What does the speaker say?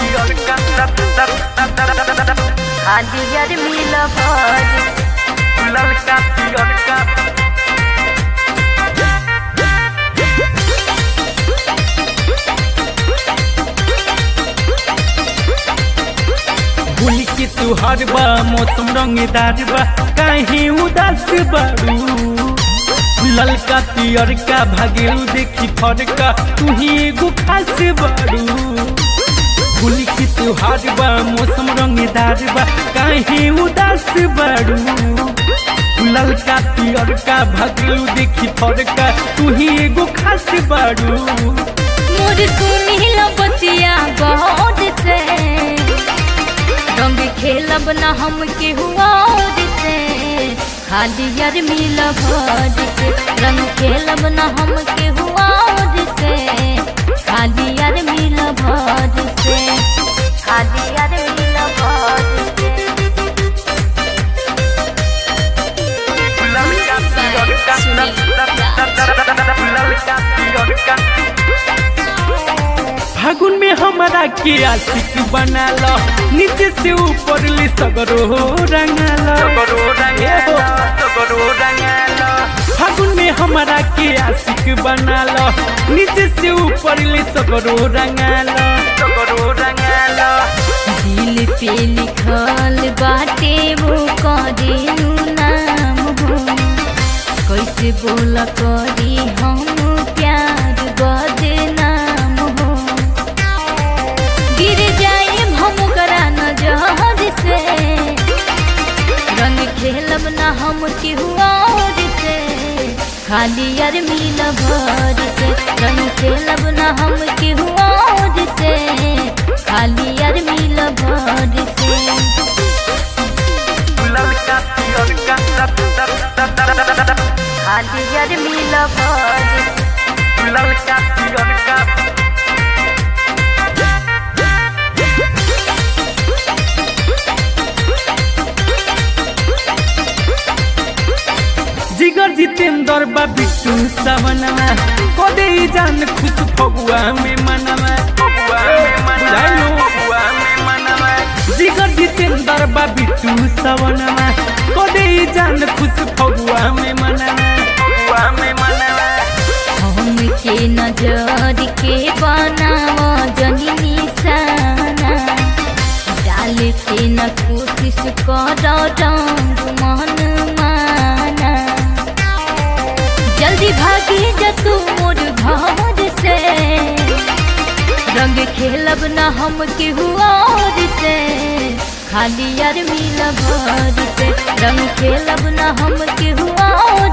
हालियर मिल भर ललका पियरका होली के त्योहार बा मौसम रंगदार बा काहे उदास बारू ललका पियरका भागेलू देखी फरका तू ही एगो खास बारू होली के त्योहार बा मौसम रंगदार बा काहे उदास बारू ललका पियरका भागेलू देखी फरका तू ही एगो खास बारू मोर सुनी बतिया गौर से रंग खेलब न हम के हुआ से हालियर मिल भर से रंग खेलब न हम के हुआ से हालियर मिल भर से हालियर मिल भर से ललका पियरका ललका पियरका फागुन में हमारा के आशिक बना लो नीचे से ऊपर ले सगरो रंगा लो सगरो रंगा सगरो रंगा फागुन में हमारा के आशिक बना लो नीचे से ऊपर ले सगरो रंगा लो सगरो रंगा दिल पे लिखल बाटे वो करेनु नाम हो कैसे बोला करी हम प्यार बदनाम हो गिर जाए हम करा नजर से रंग खेलब ना हम केहुआ से खाली यार मिल भर से रंग खेलब ना हम केहुआ से खाली यार मिल भर से ललका पियरका खाली यार मिल भर से ललका पियरका जिगर जितेंद्र बा बिट्टू सवनमा कदे जान खुश फगुआ में मनवा फगुआ में मनवा फगुआ में मनवा जिगर जितेंद्र बा बिट्टू सवनमा कदे जान खुश फगुआ में मनवा फगुआ में मनवा हम के नजर के बनाव जनी निशाना डाल के न कोशिश कर रंग मन माना जल्दी भागी जा तू मोर घर से रंग खेलब न हम के हुआ से खाली यार मिल भर से रंग खेलब न हम के हुआ